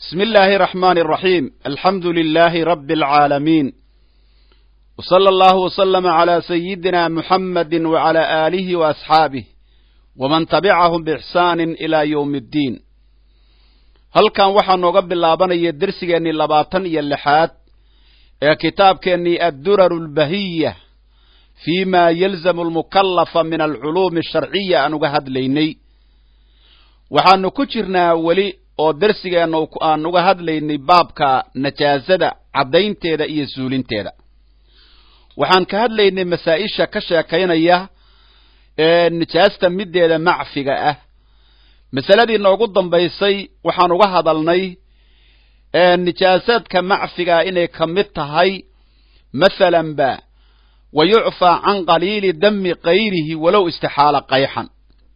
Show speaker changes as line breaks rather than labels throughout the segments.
بسم الله الرحمن الرحيم الحمد لله رب العالمين وصلى الله وسلم على سيدنا محمد وعلى آله وأصحابه ومن تبعهم بإحسان إلى يوم الدين halkan waxaa nooga bilaabanaya dersigeennii labaatan iyo lixaad ee kitaabkeennii adduraru lbahiya fi ma yalzamu almukallafa min alculuumi asharciya aan uga hadlaynay waxaanu ku jirnaa weli oo dersigeenna aan uga hadlaynay baabka najaasada caddaynteeda iyo suulinteeda waxaan ka hadlaynay masaa-isha ka sheekaynaya ee nijaasta middeeda macfiga ah masaladii noogu dambaysay waxaan uga hadalnay nijaasaadka macfigaa inay ka mid tahay masalan ba wa yucfaa can qaliili dami kayrihi walow istixaala qayxan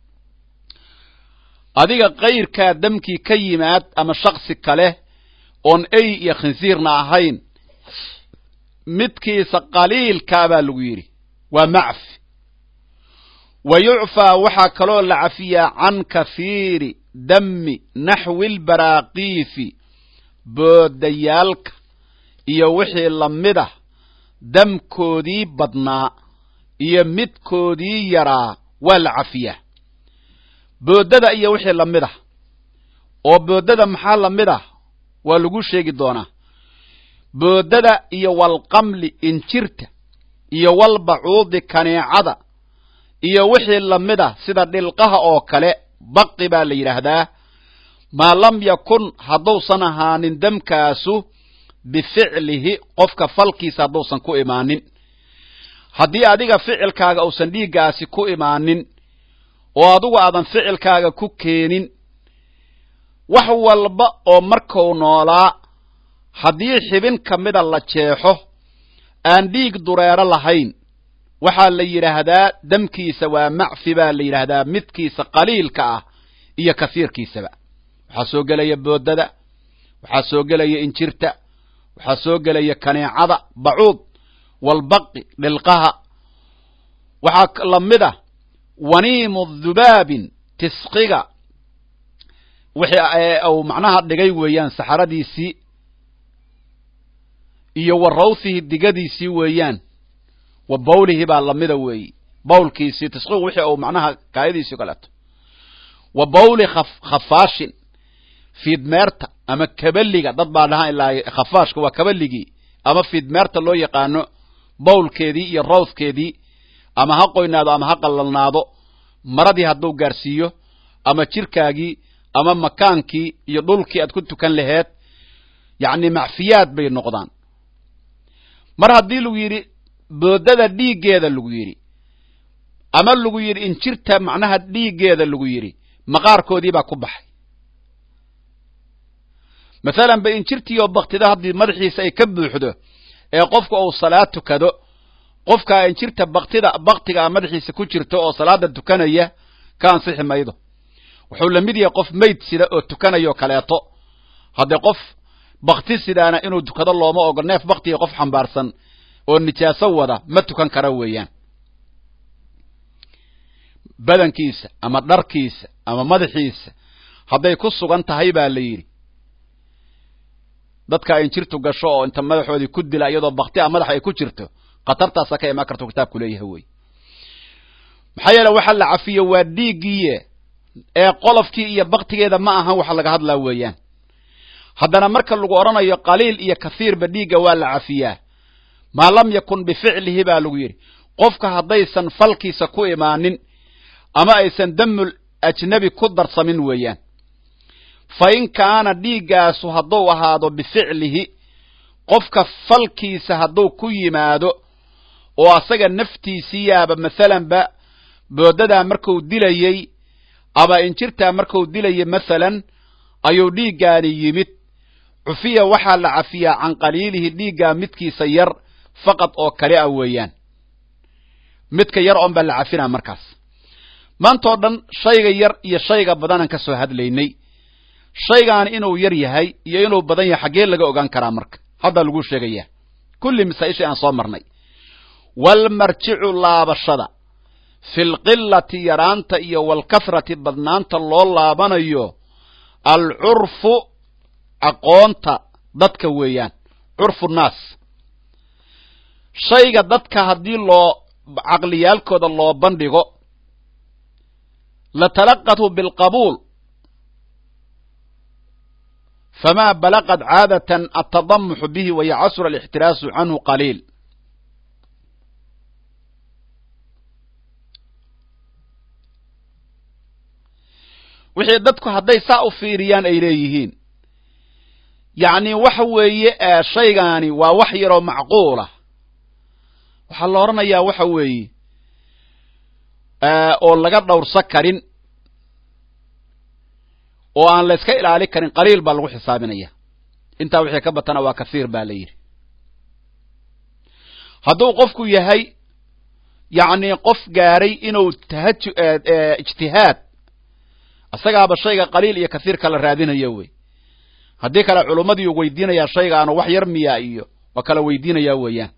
adiga kayrkaa damkii ka yimaad ama shaksi kale oon ey iyo khinsiirna ahayn midkiisa qaliilkaa baa lagu yidhi waa macfi wa yucfaa waxaa kaloo la cafiyaa can kahiiri dami naxwi lbaraaqiifi boodayaalka iyo wixii lamid ah damkoodii badnaa iyo midkoodii yaraa waa la cafiyaa boodada iyo wixii lamid ah oo boodada maxaa lamid ah waa lagu sheegi doonaa boodada iyo walqamli injirta iyo walbacuudi kaneecada iyo wixii lamid ah sida dhilqaha oo kale baqi baa la yidhaahdaa maa lam yakun hadduusan ahaanin damkaasu bificlihi qofka falkiisa hadduusan ku imaanin haddii adiga ficilkaaga uusan dhiiggaasi ku imaanin oo adigu aadan ficilkaaga ku keenin wax walba oo markuu noolaa haddii xibin ka mida la jeexo aan dhiig dureero lahayn waxaa la yidhaahdaa damkiisa waa macfi baa la yidhaahdaa midkiisa qaliilka ah iyo kasiirkiisaba waxaa soo gelaya boodada waxaa soo gelaya injirta waxaa soo gelaya kaneecada bacuud walbaqi dhilqaha waxaa lamid ah waniimu dhubaabin tisqiga wixii uu macnaha dhigay weeyaan saxaradiisii iyo wa rawhihi digadiisii weeyaan wa bawlihi baa lamida weeyi bawlkiisii tisqigu wixii uu macnaha kaayadiisii kaleeto wa bawli khafaashin fiidmeerta ama kabaliga dad baa dhahaan ilaa khafaashka waa kabaligii ama fiidmeerta loo yaqaano bawlkeedii iyo rawthkeedii ama ha qoynaado ama ha qallalnaado maradii hadduu gaarsiiyo ama jirkaagii ama makaankii iyo dhulkii aad ku tukan laheed yacni macfiyaad bay noqdaan mar haddii lagu yidhi boodada dhiiggeeda lagu yidhi ama lagu yidhi injirta macnaha dhiiggeeda lagu yidhi maqaarkoodii baa ku baxay masalan ba injirtiioo baktida haddii madaxiisa ay ka buuxdo ee qofka uu salaad tukado qofkaa injirta baktida baktigaa madaxiisa ku jirto oo salaada tukanaya ka ansixi maydo wuxuu la mid yahay qof mayd sida oo tukanayo kaleeto haddee qof bakti sidaana inuu tukado looma ogo neef baktiga qof xambaarsan oo nijaaso wada ma tukan kara weeyaan badankiisa ama dharkiisa ama madaxiisa hadday ku sugan tahay baa la yidhi dadka injirtu gasho oo inta madaxoodii ku dila iyadoo bakti a madaxa ay ku jirto khatartaasa ka imaan karto kitaabku leeyahay wey maxaa yeele waxa la cafiyo waa dhiiggiiye ee qolofkii iyo baktigeeda ma ahan waxa laga hadlaa weeyaan haddana marka lagu odhanayo qaliil iyo kahiirba dhiigga waa la cafiyaa maa lam yakun bificlihi baa lagu yidhi qofka haddaysan falkiisa ku imaanin ama aysan damul ajnabi ku darsamin weeyaan fa in kaana dhiiggaasu hadduu ahaado bificlihi qofka falkiisa hadduu ku yimaado oo asaga naftiisii yaaba masalanba boodadaa markuu dilayey ama injirtaa markuu dilayay masalan ayuu dhiiggaani yimid cufiya waxaa la cafiyaa can qaliilihi dhiiggaa midkiisa yar faqad oo kale ah weeyaan midka yar oon baa la cafinaa markaas maantoo dhan shayga yar iyo shayga badanaan ka soo hadlaynay shaygaani inuu yar yahay iyo inuu badan yahay xaggee laga ogaan karaa marka haddaa lagu sheegayaa kulli masaa-ishii aan soo marnay walmarjicu laabashada fi lqilati yaraanta iyo walkathrati badnaanta loo laabanayo alcurfu aqoonta dadka weeyaan curfu nnaas shayga dadka haddii loo caqliyaalkooda loo bandhigo latalaqathu bilqabuul famaa balaqad caadatan atadamuxu bihi wayacasura alixtiraasu canhu qaliil wixii dadku hadday saa u fiiriyaan ay leeyihiin yacni waxa weeye shaygaani waa wax yaroo macquulah waxaa la odhanayaa waxa weeye oo laga dhowrsa karin oo aan la yska ilaali karin qaliil baa lagu xisaabinaya intaa wixii ka batana waa kahiir baa la yidhi hadduu qofku yahay yacni qof gaaray inuu tahaju ijtihaad isagaaba shayga qaliil iyo kahiir kala raadinayo wey haddii kale culummadii u weydiinayaa shaygaanu wax yar miya iyo waa kala weydiinayaa weeyaan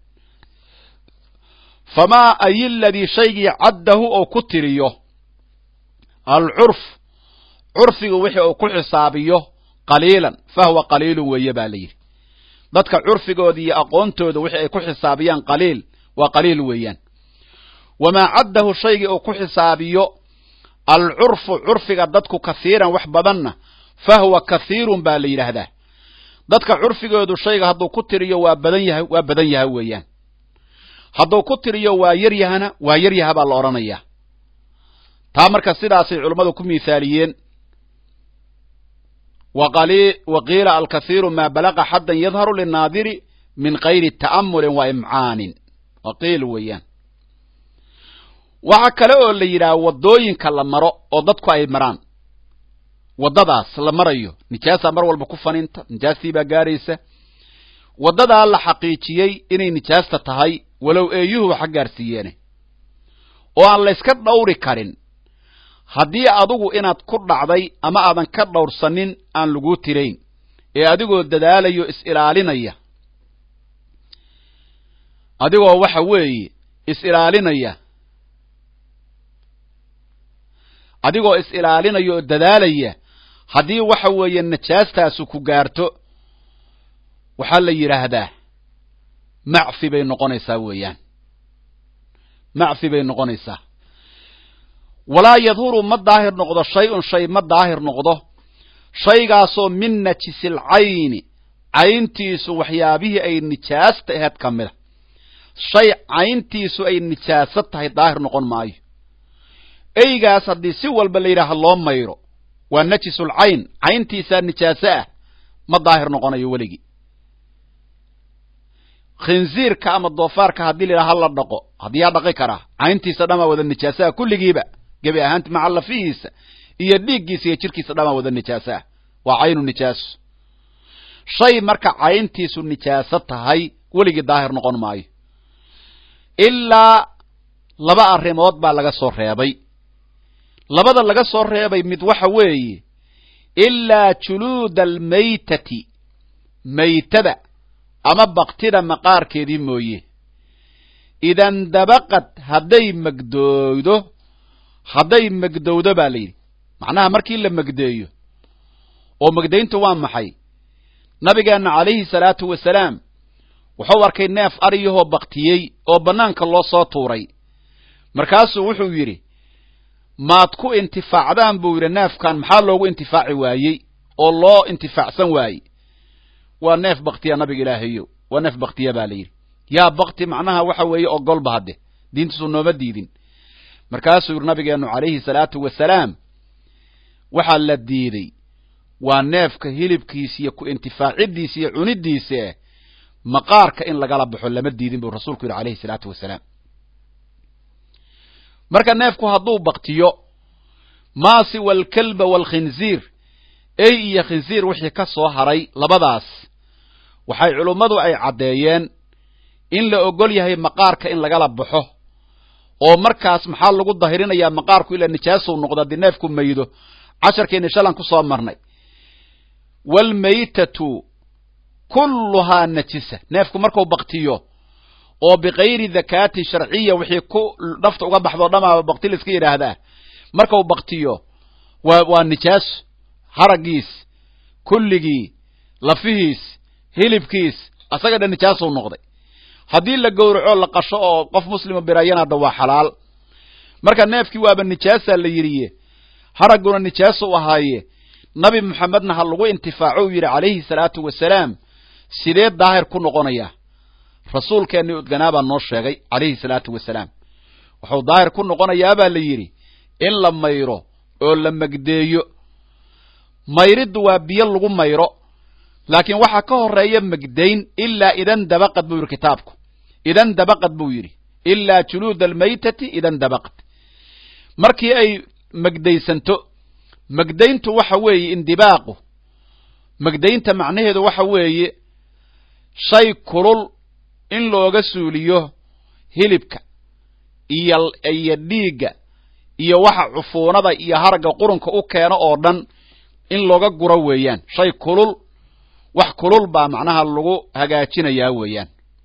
famaa ay ladii shaygii caddahu oo ku tiriyo alcurf curfigu wixii uu ku xisaabiyo qaliilan fahuwa qaliilun weeye baa la yidhi dadka curfigooda iyo aqoontooda wixii ay ku xisaabiyaan qaliil waa qaliil weeyaan wamaa caddahu shaygii uu ku xisaabiyo alcurfu curfiga dadku kahiiran wax badanna fahuwa kahiirun baa la yidhaahdaa dadka curfigoodu shayga hadduu ku tiriyo waa badan yahay waa badan yaha weeyaan hadduu ku tiriyo waa yar yahana waa yar yaha baa la odhanayaa taa marka sidaasay culummadu ku miithaaliyeen wa qiila alkahiiru maa balaqa xaddan yadharu linaadiri min kayri ta'amulin wa imcaanin waa qiil weeyaan waxaa kale oo la yidhaha waddooyinka la maro oo dadku ay maraan waddadaas la marayo nijaasaa mar walba ku faninta nijaastii baa gaaraysa waddadaa la xaqiijiyey inay nijaasta tahay walow eeyuhu waxa gaarsiiyeene oo aan la yska dhawri karin haddii adigu inaad ku dhacday ama aadan ka dhawrsanin aan laguu tirayn ee adigoo dadaalayo is-ilaalinaya adigoo waxa weeye is-ilaalinaya adigoo is-ilaalinaya oo dadaalaya haddii waxa weeye najaastaasu ku gaarto waxaa la yidhaahdaa macfi bay noqonaysaa weeyaan macfi bay noqonaysaa walaa yadhuru ma daahir noqdo shay-un shay ma daahir noqdo shaygaasoo min najisil cayni cayntiisu waxyaabihii ay nijaasta aheyd ka mida shay cayntiisu ay nijaaso tahay daahir noqon maayo eygaas haddii si walba la yidhaaha loo mayro waa najisul cayn cayntiisaa nijaaso ah ma daahir noqonayo weligii khinziirka ama doofaarka haddii la yidhaha la dhaqo haddii yaa dhaqi karaa cayntiisa dhamaa wada nijaasaha kulligiiba gebi ahaanti maca lafihiisa iyo dhiiggiisa iyo jirkiisa dhamaa wada nijaaso ah waa caynu nijaaso shay marka cayntiisu nijaaso tahay weligii daahir noqon maayo ilaa laba arrimood baa laga soo reebay labada laga soo reebay mid waxa weeye ilaa juluuda almaytati maytada ama baktida maqaarkeedii mooye idandabaqad hadday megdooydo hadday megdowdo baa la yidhi macnaha markii la megdeeyo oo megdayntu waa maxay nabigeenna calayhi salaatu wasalaam wuxuu arkay neef aryahoo baktiyey oo bannaanka loo soo tuuray markaasuu wuxuu yidhi maad ku intifaacdaan buu yidhi neefkan maxaa loogu intifaaci waayey oo loo intifaacsan waayey waa neef baktiya nabiga ilaahayo waa neef baktiya baa la yidhi yaa bakti macnaha waxa weeye ogolba hadde diintiisu nooma diidin markaasuu yidhi nabigeennu calayhi salaatu wasalaam waxaa la diiday waa neefka hilibkiisa iyo ku intifaacidiisa iyo cunidiisa maqaarka in lagala baxo lama diidin buu rasuulku yidhi calayhi salaatu wasalaam marka neefku hadduu baktiyo maa siwa alkalba waalkhinziir ey iyo khinziir wixii ka soo haray labadaas waxay culummadu ay caddeeyeen in la ogol yahay maqaarka in lagala baxo oo markaas maxaa lagu dahirinayaa maqaarku ilaa nijaasuu noqdo haddii neefku maydo casharkeenni shalan ku soo marnay waalmaytatu kulluhaa najisa neefku markuu baktiyo oo bikayri dakaatin sharciya wixii ku dhafta uga baxdo dhamaaba bakti la iska yidhaahdaa markau baktiyo waa waa nijaaso haraggiis kulligii lafihiis hilibkiis asaga dhan nijaasuu noqday haddii la gowraco la qasho oo qof muslima birayana hadda waa xalaal marka neefkii waaba nijaasaa la yidhiye haragguna nijaasuu ahaaye nabi moxamedna ha lagu intifaaco uu yidhi calayhi salaatu wasalaam sidee daahir ku noqonayaa rasuulkeennii udganaa baa noo sheegay calayhi salaatu wasalaam wuxuu daahir ku noqonayaa baa la yidhi in la mayro oo la megdeeyo mayriddu waa biyo lagu mayro laakiin waxaa ka horeeya megdayn ilaa idan dabaqad buu yidhi kitaabku idan dabaqad buu yidhi ilaa juluuda almaytati idan dabaqad markii ay megdaysanto megdayntu waxa weeye indibaaqu megdaynta macnaheedu waxa weeye shay kulul in looga suuliyo hilibka iyo iyo dhiigga iyo waxa cufuunada iyo haragga qurunka u keeno oo dhan in looga guro weeyaan shay kulul wax kulul baa macnaha lagu hagaajinayaa weeyaan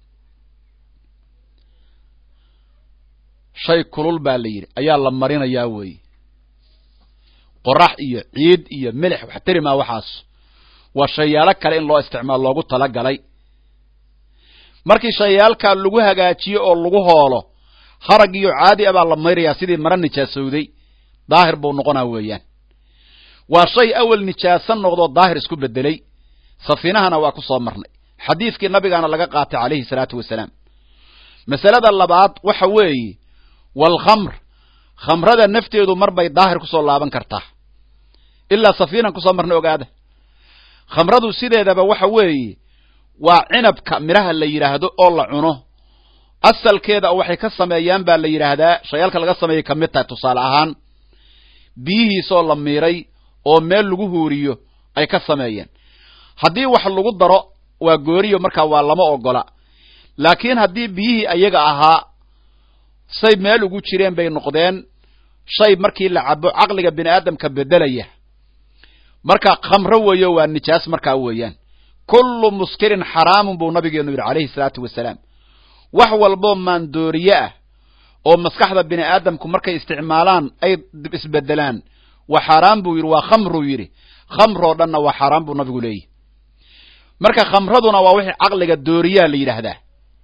shay kulul baa la yidhi ayaa la marinayaa weeye qorax iyo ciid iyo milix wax tari maa waxaas waa shayaalo kale in loo isticmaal loogu talagalay markii shayaalkaa lagu hagaajiyo oo lagu hoolo harag iyo caadi a baa la mayrayaa sidii mara nijaasowday daahir buu noqonaa weeyaan waa shay awel nijaaso noqdoo daahir isku bedelay safiinahana waa ku soo marnay xadiidkii nabigaana laga qaatay calayhi salaatu wasalaam masalada labaad waxa weeye waalkhamr khamrada nafteedu mar bay daahir kusoo laaban kartaa ilaa safiinan kusoo marnay ogaada khamradu sideedaba waxa weeye waa cinabka midhaha la yidhaahdo oo la cuno asalkeeda waxay ka sameeyaan baa la yidhaahdaa shayaalka laga sameeyay ka mid tahay tusaale ahaan biyihiisoo la miiray oo meel lagu huuriyo ay ka sameeyeen haddii wax lagu daro waa gooriyo markaa waa lama ogola laakiin haddii biyihii ayaga ahaa say meel ugu jireen bay noqdeen shay markii la cabo caqliga bini aadamka bedelaya marka khamro weeyo waa nijaas markaa weeyaan kullu muskirin xaraamun buu nabigeenu yidhi calayhi salaatu wasalaam wax walboo maandooriye ah oo maskaxda bini aadamku markay isticmaalaan ay isbedelaan waa xaaraan buu yidhi waa khamruu yidhi khamroo dhanna waa xaaraan buu nabigu leeyahy marka khamraduna waa wixii caqliga dooriyaa la yidhaahdaa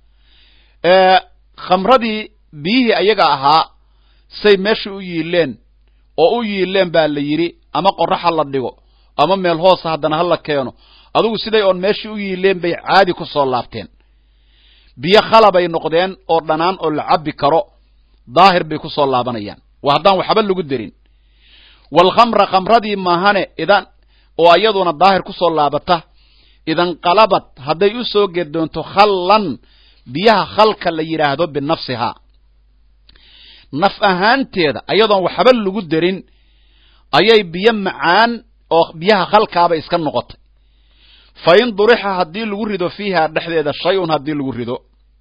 khamradii biyihii ayaga ahaa say meesha u yiileen oo u yiileen baa la yidhi ama qorax ha la dhigo ama meel hoosa haddana ha la keeno adugu siday oon meeshii u yiileen bay caadi ku soo laabteen biyo khalabay noqdeen oo dhanaan oo la cabbi karo daahir bay ku soo laabanayaan waa haddaan waxba lagu derin waalkhamra khamradii maahane idan oo iyaduna daahir ku soo laabata idanqalabad hadday u soo gedoonto khallan biyaha khalka la yidhaahdo binafsihaa naf ahaanteeda ayadoon waxba lagu derin ayay biyo macaan oo biyaha khalkaaba iska noqotay fa in durixa haddii lagu rido fiiha dhexdeeda shay-un haddii lagu rido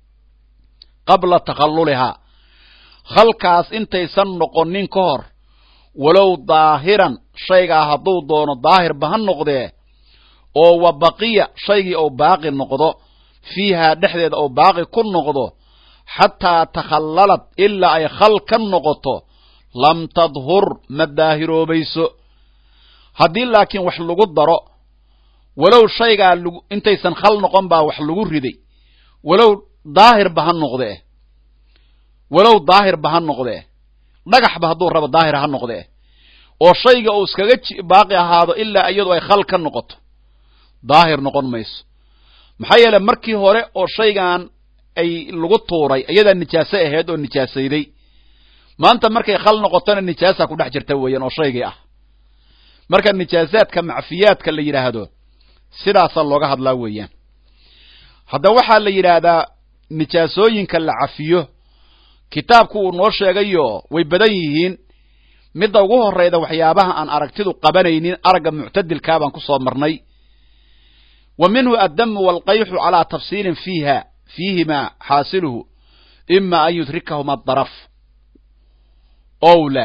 qabla takhallulihaa khalkaas intaysan noqonin ka hor walow daahiran shaygaa hadduu doono daahirba ha noqdee oo wa baqiya shaygii ou baaqi noqdo fiihaa dhexdeeda ou baaqi ku noqdo xataa takhallalad ilaa ay khal ka noqoto lam tadhur ma daahiroobayso haddii laakiin wax lagu daro walow shaygaa intaysan khal noqon baa wax lagu riday walow daahirba ha noqdee walow daahirba ha noqdee dhagaxba hadduu rabo daahir ha noqdee oo shayga uu iskaga baaqi ahaado ilaa iyadu ay khal ka noqoto daahir noqon mayso maxaa yeele markii hore oo shaygan ay lagu tuuray iyadaa nijaaso ahayd oo nijaasayday maanta markay khal noqotona nijaasa ku dhex jirta weeyaan oo shaygii ah marka nijaasaadka macfiyaadka la yidhaahdo sidaasaa looga hadlaa weeyaan hadda waxaa la yidhaahdaa nijaasooyinka la cafiyo kitaabku uu noo sheegayo way badan yihiin midda ugu horrayda waxyaabaha aan aragtidu qabanaynin aragga muctadilkaa baan ku soo marnay wa minhu addamu waalqayxu calaa tafsiilin fiiha fiihimaa xaasiluhu ima an yudrikahuma adaraf ow la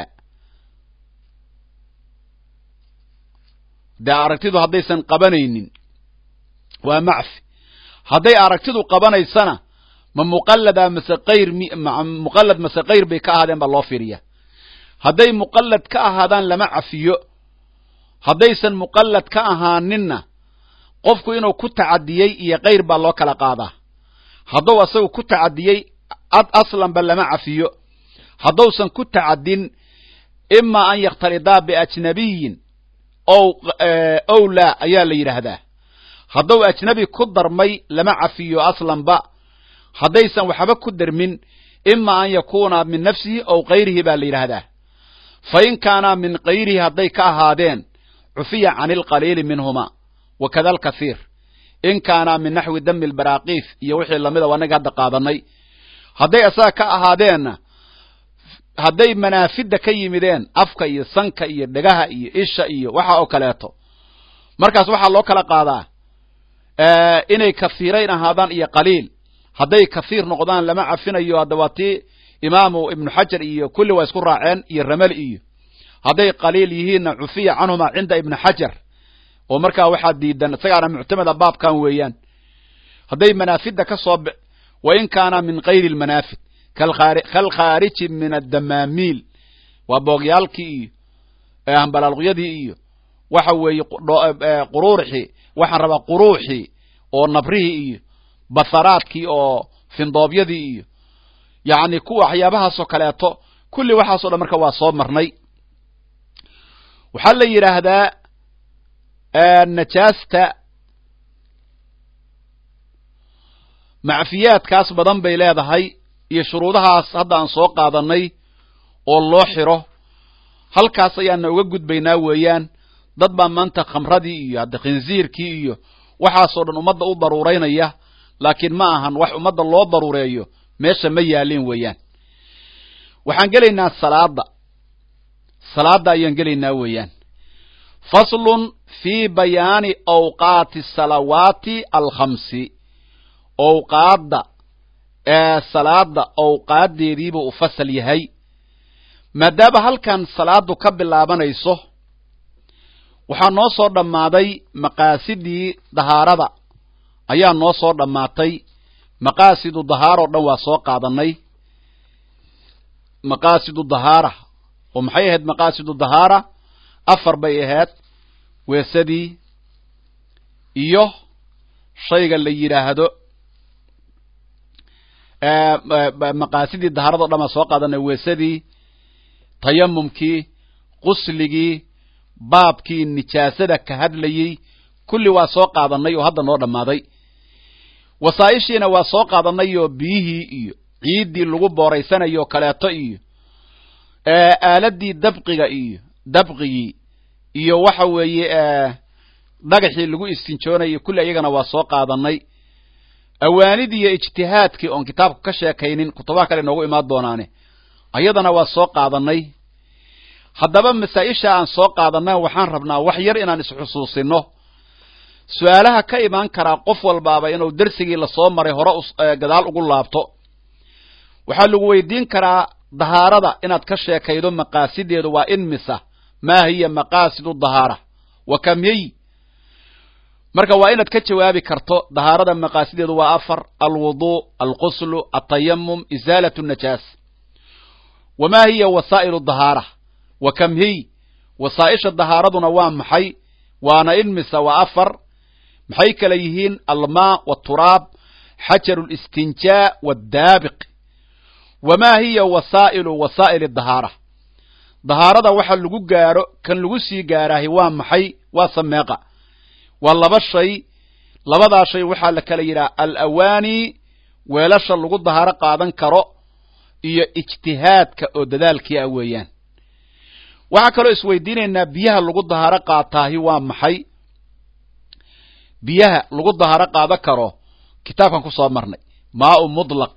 dee aragtidu haddaysan qabanaynin waa macfi hadday aragtidu qabanaysana ma muqallada mase kayr muqallad mase kayr bay ka ahaadeen baa loo fiiriya hadday muqallad ka ahaadaan lama cafiyo haddaysan muqallad ka ahaaninna qofku inuu ku tacadiyey iyo kayr baa loo kala qaadaa hadduu asagu ku tacadiyey aslanba lama cafiyo hadduusan ku tacadin ima an yakhtalidaa biajnabiyin ow laa ayaa la yidhaahdaa hadduu ajnabi ku darmay lama cafiyo aslanba haddaysan waxba ku darmin ima an yakuuna min nafsihi ow kayrihi baa la yidhaahdaa fa in kaanaa min kayrihi hadday ka ahaadeen cufiya can ilqaliili minhuma wakada alkathiir in kaanaa min naxwi dami lbaraakiif iyo wixii lamida anaga hadda qaadanay hadday asaga ka ahaadeenna hadday manaafidda ka yimideen afka iyo sanka iyo dhegaha iyo isha iyo waxa oo kaleeto markaas waxaa loo kala qaadaa inay kahiirayn ahaadaan iyo qaliil hadday kahiir noqdaan lama cafinayo hadda waa tii imaamu ibnu xajar iyo kulli waa isku raaceen iyo ramali iyo hadday qaliil yihiinna cufiya canhuma cinda ibni xajar oo markaa waxaa diidan isagaana muctamada baabkan weeyaan hadday manaafidda ka soo wa in kaana min kayri lmanaafid kalkhaariji min addamaamiil waa boogyaalkii iyo hambalaalqyadii iyo waxa weeye quruurxii waxaan rabaa quruuxii oo nabrihii iyo basaraadkii oo findoobyadii iyo yacni kuwa waxyaabahaasoo kaleeto kulli waxaasoo dhan marka waa soo marnay waxaa la yidhaahdaa najaasta macfiyaadkaas badan bay leedahay iyo shuruudahaas hadda aan soo qaadanay oo loo xiro halkaas ayaana uga gudbaynaa weeyaan dad baa maanta khamradii iyo hadda khinziirkii iyo waxaasoo dhan ummadda u daruuraynaya laakiin ma ahan wax ummadda loo daruureeyo meesha ma yaalin weeyaan waxaan gelaynaa salaada salaada ayaan gelaynaa weeyaan faslun fii bayaani awqaati salawaati alkhamsi owqaadda ee salaada owqaaddeediibuu u fasal yahay maadaama halkan salaadu ka bilaabanayso waxaa noo soo dhammaaday maqaasidii dahaarada ayaa noo soo dhammaatay maqaasidu dahaaroo dhan waa soo qaadanay maqaasidu dahaara oo maxay ahayd maqaasidu dahaara afar bay ahayd weesadii iyo shayga la yidhaahdo maqaasidii dahaarado dhan baan soo qaadanay weesadii tayamumkii qusligii baabkii nijaasada ka hadlayey kulli waa soo qaadanay oo hadda noo dhammaaday wasaa'ishiina waa soo qaadanay oo biyihii iyo ciiddii lagu booraysanayo kaleeto iyo aaladii dabqiga iyo dabqigii iyo waxa weeye dhagaxii lagu istinjoonayo kulli iyagana waa soo qaadanay awaanidii iyo ijtihaadkii oon kitaabku ka sheekaynin kutubaha kale inoogu imaan doonaane ayadana waa soo qaadanay haddaba masaa-isha aan soo qaadanay waxaan rabnaa wax yar inaan isxusuusino su-aalaha ka imaan karaa qof walbaaba inuu dersigii lasoo maray hore gadaal ugu laabto waxaa lagu weydiin karaa dahaarada inaad ka sheekaydo maqaasideedu waa in misa maa hiya maqaasidu dahaara wa kamyey marka waa inaad ka jawaabi karto dahaarada maqaasideedu waa afar alwuduu alquslu altayamum isaalat najaas wamaa hiya wasaa'ilu dahaara wa kamhiy wasaa'isha dahaaraduna waa maxay waana in mise waa afar maxay kala yihiin almaa waturaab xajaru listinjaa waddaabiq wamaa hiya wasaa'ilu wasaa'ili dahaara dahaarada waxa lagu gaaro kan lagu sii gaaraahi waa maxay waa sameeqa waa laba shay labadaa shay waxaa la kala yidhaha alawaani weelasha lagu dahaaro qaadan karo iyo ijtihaadka oo dadaalkii ah weeyaan waxaa kaloo isweydiinaynaa biyaha lagu dahaaro qaataahi waa maxay biyaha lagu dahaaro qaadan karo kitaabkan ku soo marnay maau mutlaq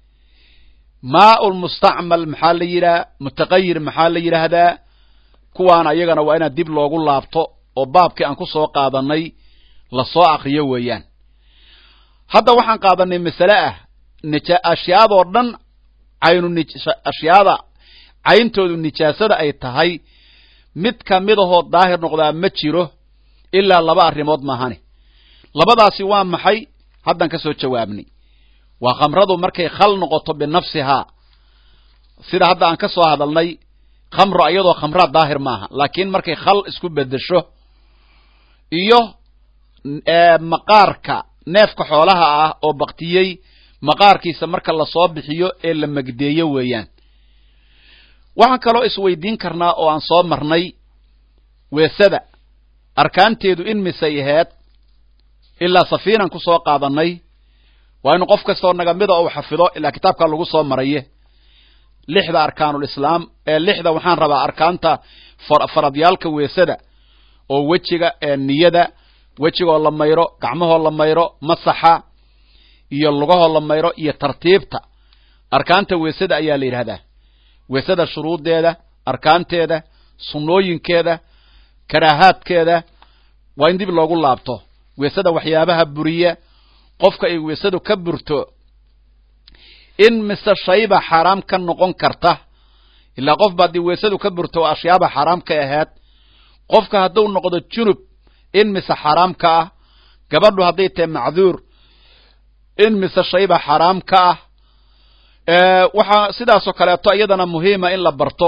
maau lmustacmal maxaa la yidhaha mutaqayir maxaa la yidhaahdaa kuwaana iyagana waa inaad dib loogu laabto oo baabkii aan ku soo qaadanay lasoo akriyo weeyaan hadda waxaan qaadanay masale ah ashyaadoo dhan caynu ashyaada cayntoodu nijaasada ay tahay mid ka mid ahoo daahir noqdaa ma jiro ilaa laba arrimood maahane labadaasi waa maxay haddaan ka soo jawaabnay waa khamradu markay khal noqoto binafsihaa sida hadda aan ka soo hadalnay khamro iyadoo khamraa daahir maaha laakiin markay khal isku bedesho iyo maqaarka neefka xoolaha ah oo baktiyey maqaarkiisa marka lasoo bixiyo ee la magdeeyo weeyaan waxaan kaloo isweydiin karnaa oo aan soo marnay weesada arkaanteedu in misay aheed ilaa safiinan ku soo qaadanay waa inu qof kastoo nagamida uu xafido ilaa kitaabkaa lagu soo maraye lixda arkaanulislaam ee lixda waxaan rabaa arkaanta faradyaalka weesada oo wejiga ee niyada wejigoo la mayro gacmahoo la mayro masaxa iyo lugahoo la mayro iyo tartiibta arkaanta weesada ayaa la yidhahdaa weesada shuruuddeeda arkaanteeda sunnooyinkeeda karaahaadkeeda waa in dib loogu laabto weesada waxyaabaha buriya qofka ay weesadu ka burto in mise shayba xaaraam ka noqon karta ilaa qof ba haddii weesadu ka burto oo ashyaaba xaaraam ka ahayd qofka hadduu noqdo junub in mise xaaraam ka ah gabadhu hadday tahay macduur in mise shayba xaaraam ka ah waxaa sidaasoo kaleeto iyadana muhiima in la barto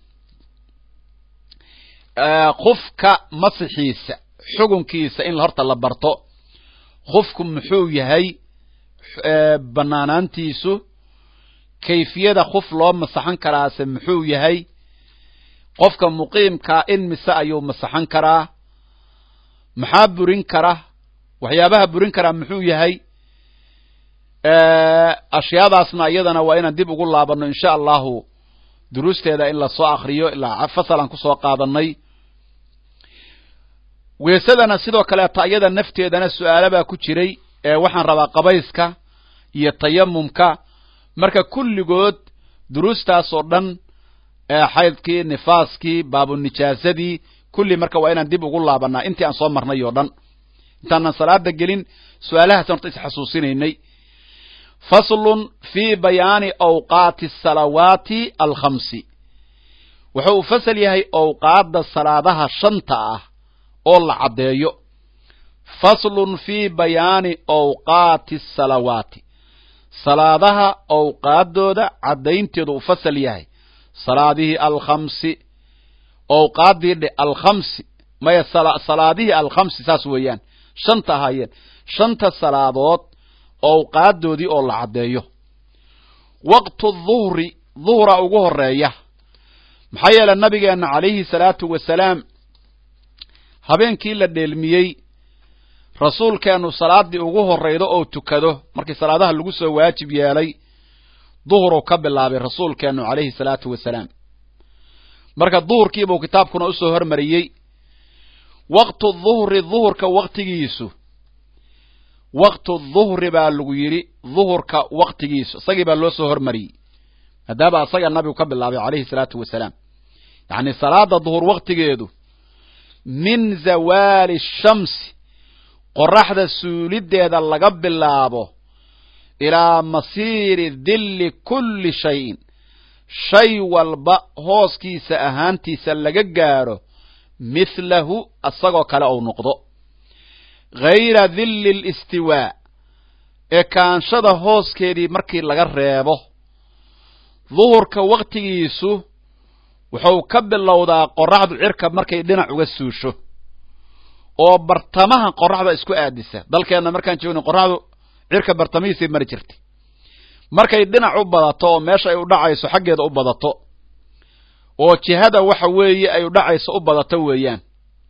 kufka masixiisa xugunkiisa in horta la barto kufku muxuu yahay banaanaantiisu kayfiyada kuf loo masaxan karaase muxuu yahay qofka muqiimkaa in mise ayuu masaxan karaa maxaa burin kara waxyaabaha burin karaa muxuu yahay ashyaadaasna iyadana waa inaan dib ugu laabano insha allahu duruusteeda in lasoo akriyo ilaa fasalaan kusoo qaadanay weesadana sidoo kaleeto iyada nafteedana su-aalo baa ku jiray ee waxaan rabaa qabayska iyo tayamumka marka kulligood duruustaas oo dhan xaydkii nifaaskii baabunijaasadii kulli marka waa inaan dib ugu laabanaa intii aan soo marnay oo dhan intaanan salaada gelin su-aalahaas horta isxasuusinaynay faslun fii bayaani awqaati asalawaati alkhamsi wuxuu u fasal yahay awqaadda salaadaha shanta ah oo la caddeeyo faslun fii bayaani awqaati asalawaati salaadaha awqaaddooda caddaynteedu u fasal yahay salaadihii alkhamsi awqaaddii dhe alkhamsi maya salaadihii alkhamsi saas weeyaan shanta ahaayeen shanta salaadood awqaaddoodii oo la caddeeyo waqtu duhri duhra ugu horeeya maxaa yeele nabigeenna calayhi salaatu wasalaam habeenkii la dheelmiyey rasuulkeennu salaaddii ugu horraydo oo tukado markii salaadaha lagu soo waajib yeelay duhru ka bilaabay rasuulkeennu calayhi salaatu wasalaam marka duhurkiibuu kitaabkuna usoo hormariyey waqtu duhri duhurka waqtigiisu waqtu duhri baa lagu yidhi duhurka waqtigiisu isagii baa loo soo hormariyey maadaama isaga nabigu ka bilaabay calayhi salaatu wasalaam yacni salaada duhur waqtigeedu min zawaali shamsi qoraxda suuliddeeda laga bilaabo ilaa masiiri dilli kulli shayin shay walba hooskiisa ahaantiisa laga gaadho mithlahu isagoo kale ou noqdo ghayra dilli listiwaa ekaanshada hooskeedii markii laga reebo duhurka waqtigiisu wuxuu ka bilowdaa qoraxdu cirka markay dhinac uga suusho oo bartamaha qoraxda isku aadisa dalkeenna markaan joogna qoraxdu cirka bartamihiisay mari jirtay markay dhinac u badato oo meesha ay u dhacayso xaggeeda u badato oo jihada waxa weeye ay u dhacayso u badato weeyaan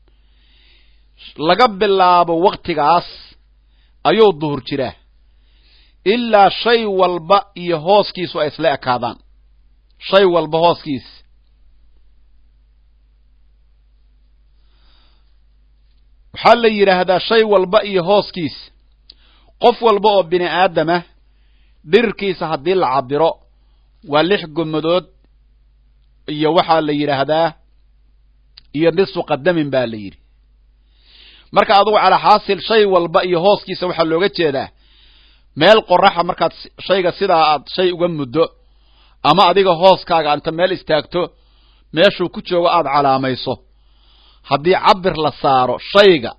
laga bilaabo waktigaas ayuu duhur jiraa ilaa shay walba iyo hooskiisu ay isla ekaadaan shay walba hooskiis waxaa la yidhaahdaa shay walba iyo hooskiis qof walba oo bini aadamah dhirirkiisa haddii la cabiro waa lix gomadood iyo waxaa la yidhaahdaa iyo nisfu qadamin baa la yidhi marka adugu calaa xaasil shay walba iyo hooskiisa waxaa looga jeedaa meel qoraxa markaad shayga sidaa aad shay uga muddo ama adiga hooskaaga inta meel istaagto meeshuu ku joogo aada calaamayso haddii cabir la saaro shayga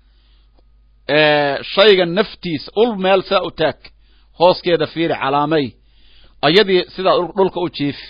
shayga naftiisa ul meel sidaa u taag hooskeeda fiiri calaamay ayadii sidaa dhulka u jiifi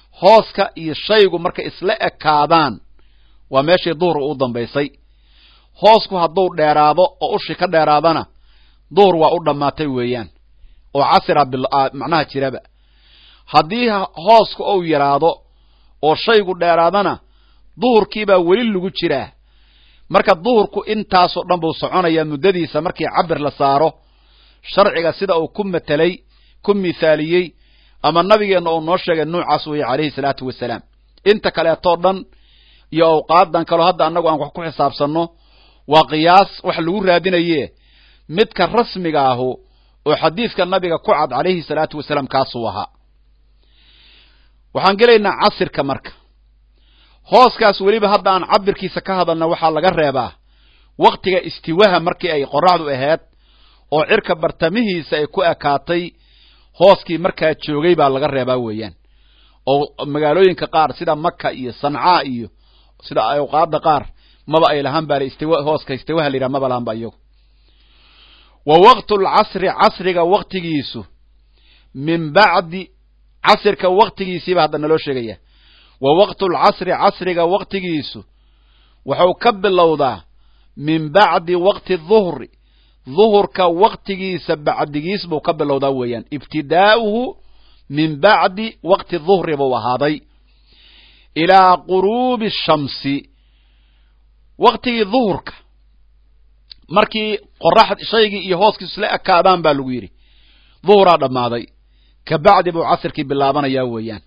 hooska iyo shaygu markay isla ekaadaan waa meeshii duhur u dambaysay hoosku hadduu dheeraado oo ushi ka dheeraadana duhur waa u dhammaatay weeyaan oo casira macnaha jiraba haddii hoosku ou yaraado oo shaygu dheeraadana duhurkiibaa weli lagu jiraa marka duhurku intaasoo dhan buu soconayaa muddadiisa markii cabir la saaro sharciga sida uu ku matelay ku mithaaliyey ama nabigeenna uu noo sheegay nuucaas weeye calayhi salaatu wasalaam inta kaleetoo dhan iyo awqaadan kaleo hadda annagu aan wax ku xisaabsanno waa qiyaas wax lagu raadinaye midka rasmiga ahu oo xadiidka nabiga ku cad calayhi salaatu wasalaam kaasuu ahaa waxaan gelaynaa casirka marka hooskaas weliba hadda aan cabirkiisa ka hadalna waxaa laga reebaa waktiga istiwaha markii ay qoraxdu ahayd oo cirka bartamihiisa ay ku ekaatay hooskii markaa joogay baa laga reebaa weeyaan oo magaalooyinka qaar sida maka iyo sancaa iyo sida awqaada qaar maba ay lahaan baa istiwa hooska istiwaha la yidhaha maba lahaan ba iyagu wa waqtu lcasri casriga waktigiisu min bacdi casirka waktigiisiiba hadda naloo sheegaya wa waqtu lcasri casriga waktigiisu wuxuu ka bilowdaa min bacdi waqti duhri duhurka waktigiisa bacdigiis buu ka bilowdaa weeyaan ibtidaa'uhu min bacdi waqti duhri buu ahaaday ilaa quruubi shamsi waktigii duhurka markii qorax shaygii iyo hooskii isla ekaadaan baa lagu yidhi duhuraa dhammaaday ka bacdi buu casirkii bilaabanayaa weeyaan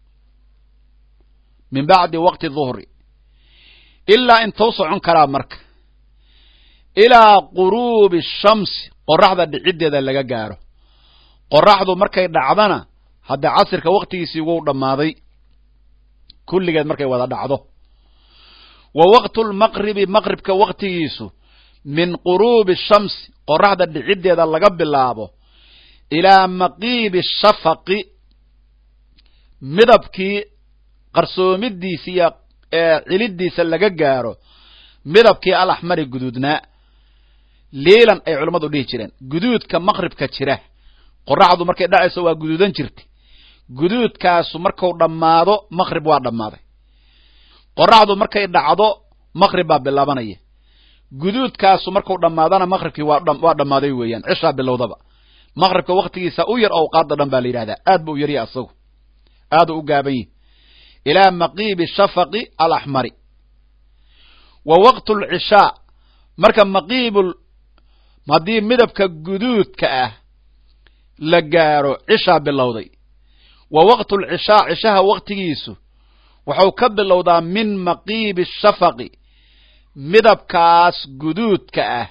min bacdi waqti duhri ilaa intuu socon karaa marka ilaa quruubi shamsi qoraxda dhiciddeeda laga gaaro qoraxdu markay dhacdana hadda casirka waktigiisii wuu dhammaaday kulligeed markay wada dhacdo wa waqtu lmaqribi maqribka waktigiisu min quruubi shamsi qoraxda dhiciddeeda laga bilaabo ilaa maqiibi shafaqi midabkii qarsoomidiisa iyo cilidiisa laga gaaro midabkii alaxmari guduudnaa liilan ay culammadu dhihi jireen guduudka maqribka jira qoraxdu markay dhacayso waa guduudan jirta guduudkaasu marku dhammaado maqrib waa dhammaaday qoraxdu markay dhacdo maqrib baa bilaabanaya guduudkaasu marku dhammaadana maqribkii waa dhammaaday weeyaan cishaa bilowdaba maqribka waktigiisa u yar awqaada dhan baa la yidhahdaa aad ba u yarya asagu aadu u gaaban yihi ilaa maqiibi shafaqi alaxmari wa waqtu lcishaa marka maqiibul haddii midabka guduudka ah la gaaro cishaa bilowday wa waqtu lcishaa cishaha waktigiisu wuxuu ka bilowdaa min maqiibi shafaqi midabkaas guduudka ah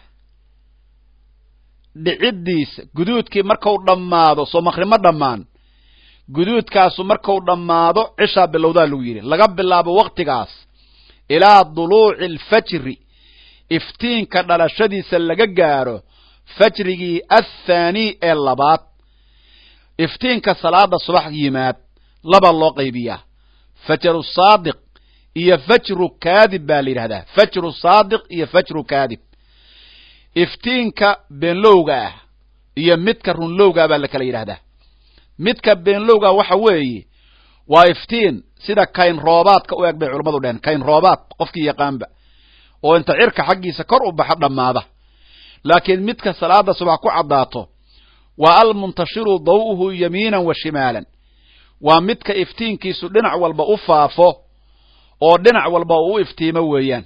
dhiciddiisa guduudkii marku dhammaado soo maqrimo dhammaan guduudkaasu marku dhammaado cishaa bilowdaa lagu yidhi laga bilaabo waktigaas ilaa duluuci alfajri iftiinka dhalashadiisa laga gaaro fajrigii athaanii ee labaad iftiinka salaada subax yimaad laba loo qaybiyaa fajru saadiq iyo fajru kaadib baa la yidhahdaa fajru saadiq iyo fajru kaadib iftiinka beenlowga ah iyo midka runlowga baa la kala yidhahdaa midka beenlowga waxa weeye waa iftiin sida kayn roobaadka u eg bay culammadu dheheen kayn roobaad qofkii yaqaanba oo inta cirka xaggiisa kor u baxa dhammaada laakiin midka salaada subax ku caddaato waa almuntashiru daw'uhu yamiinan wa shimaalan waa midka iftiinkiisu dhinac walba u faafo oo dhinac walba uu u iftiimo weeyaan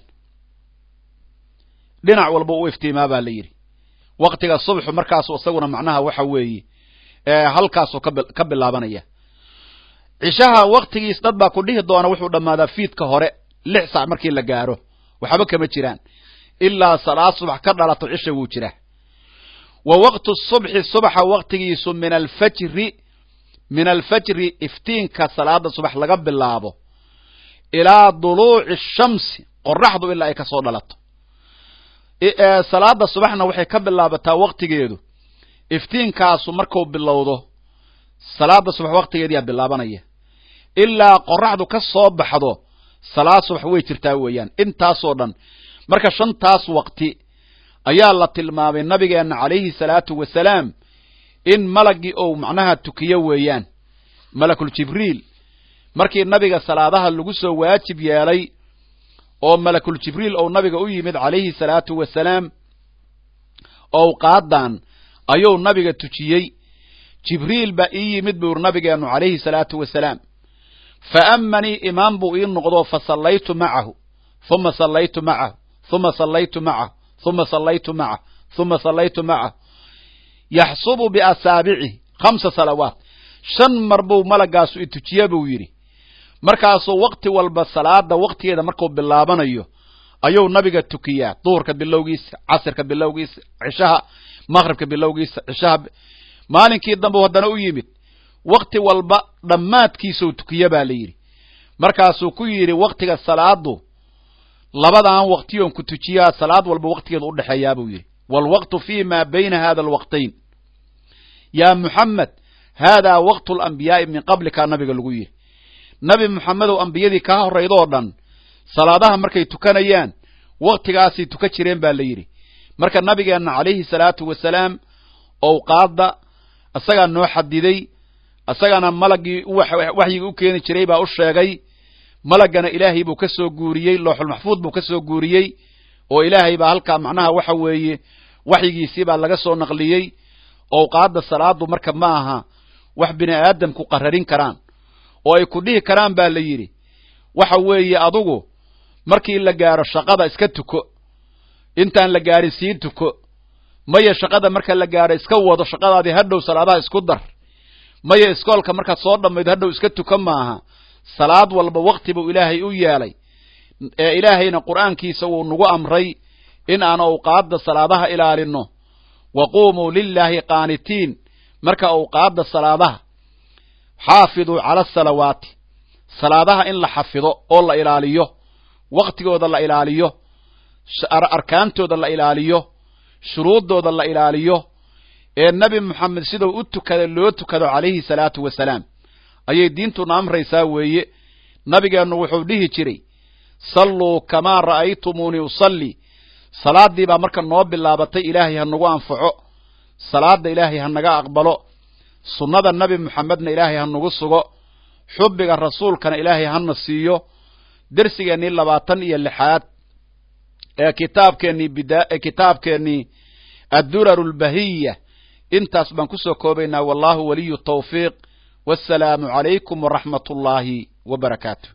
dhinac walba u iftiimaa baa la yidhi waktiga subxu markaasu isaguna macnaha waxa weeye halkaasuu ka bilaabanaya cishaha waktigiis dad baa ku dhihi doona wuxuu dhammaadaa fiidka hore lix sac markii la gaaro waxba kama jiraan ilaa salaad subax ka dhalato cisha wuu jiraa wa waqtu subxi subaxa waktigiisu min alfajri min alfajri iftiinka salaada subax laga bilaabo ilaa duluuci shamsi qoraxdu ilaa ay kasoo dhalato salaada subaxna waxay ka bilaabataa waktigeedu iftiinkaasu marku bilowdo salaada subax waktigeediyaa bilaabanaya ilaa qoraxdu ka soo baxdo salaad subax way jirtaa weeyaan intaasoo dhan marka shantaas waqti ayaa la tilmaamay nabigeenna calayhi salaatu wasalaam in malagii ou macnaha tukiyo weeyaan malakul jibriil markii nabiga salaadaha lagu soo waajib yeelay oo malakul jibriil ou nabiga u yimid calayhi salaatu wasalaam owqaadan ayuu nabiga tujiyey jibriil baa ii yimid buu yuri nabigeennu calayhi salaatu wasalaam fa amanii imaam buu ii noqdo fa sallaytu macahu uma sallaytu macahu uma sallaytu macahu uma sallaytu macahu uma sallaytu macahu yaxsubu biasaabicihi khamsa salawaat shan mar buu malagaasu i tujiye buu yidhi markaasuu wakti walba salaada waktigeeda markuu bilaabanayo ayuu nabiga tukiyaa duhurka bilowgiisa casirka bilowgiisa cishaha maqribka bilowgiisa cishaha maalinkii dambe haddana u yimid wakti walba dhammaadkiisuu tukiye baa la yidhi markaasuu ku yidhi waktiga salaadu labadan waktiyoon ku tujiyaa salaad walba waktigeeda udhexeeyaa buu yidhi waalwaqtu fi ma bayna hada alwaqtayn yaa muxamed haadaa waqtu alambiyaai min qablika nabiga lagu yidhi nabi moxamedow ambiyadii kaa horraydoo dhan salaadaha markay tukanayaan waktigaasay tukan jireen baa la yidhi marka nabigeenna calayhi salaatu wasalaam owqaadda isagaa noo xadiday isagana malaggii waxyigii u keeni jiray baa u sheegay malaggana ilaahay buu ka soo guuriyey looxulmaxfuud buu ka soo guuriyey oo ilaahay baa halkaa macnaha waxa weeye waxyigiisii baa laga soo naqliyey owqaadda salaadu marka ma aha wax bini aadamku qararin karaan oo ay ku dhihi karaan baa la yidhi waxa weeye adugu markii la gaaro shaqada iska tuko intaan la gaarin sii tuko maya shaqada marka la gaaro iska wado shaqadaadii hadhow salaadaha isku dar maya iskoolka markaad soo dhammaydo hadhow iska tukan maaha salaad walba wakti buu ilaahay u yeelay ee ilaahayna qur'aankiisa wuu nagu amray in aan awqaadda salaadaha ilaalino wa quumuu lilaahi qaanitiin marka awqaadda salaadaha xaafiduu cala asalawaati salaadaha in la xafido oo la ilaaliyo waktigooda la ilaaliyo arkaantooda la ilaaliyo shuruuddooda la ilaaliyo ee nebi moxamed siduu u tukada loo tukado calayhi salaatu wasalaam ayay diintuna amraysaa weeye nabigeennu wuxuu dhihi jiray salluu kamaa ra'aytumuunii usalli salaaddii baa marka noo bilaabatay ilaahay ha nagu anfaco salaadda ilaahay ha naga aqbalo sunnada nebi moxamedna ilaahay ha nagu sugo xubbiga rasuulkana ilaahay hana siiyo dersigeennii labaatan iyo lixaad ee kitaabkeennii bida ee kitaabkeennii adduraru lbahiya intaas baan ku soo koobaynaa wallahu waliyu tawfiiq wassalaamu calaykum waraxmat ullaahi wa barakaatu